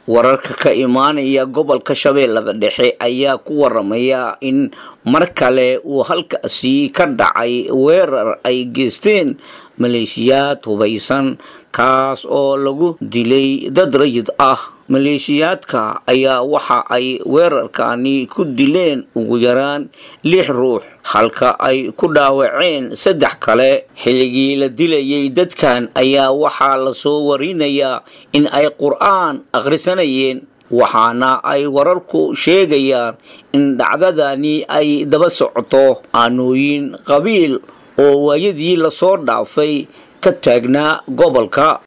wararka ka imaanaya gobolka shabeellada dhexe ayaa ku waramaya in mar kale uu halkaasi ka dhacay weerar ay geysteen maleeshiyaad hubaysan kaas oo lagu dilay dad rayid ah maleeshiyaadka ayaa waxa ay weerarkani ku dileen ugu yaraan lix ruux halka ay ku dhaawaceen saddex kale xilligii la dilayay dadkan ayaa waxaa lasoo warinayaa in ay qur-aan akhrisanayeen waxaana ay wararku sheegayaan in dhacdadani ay daba socoto aanooyin qabiil oo waayadii lasoo dhaafay ka taagnaa gobolka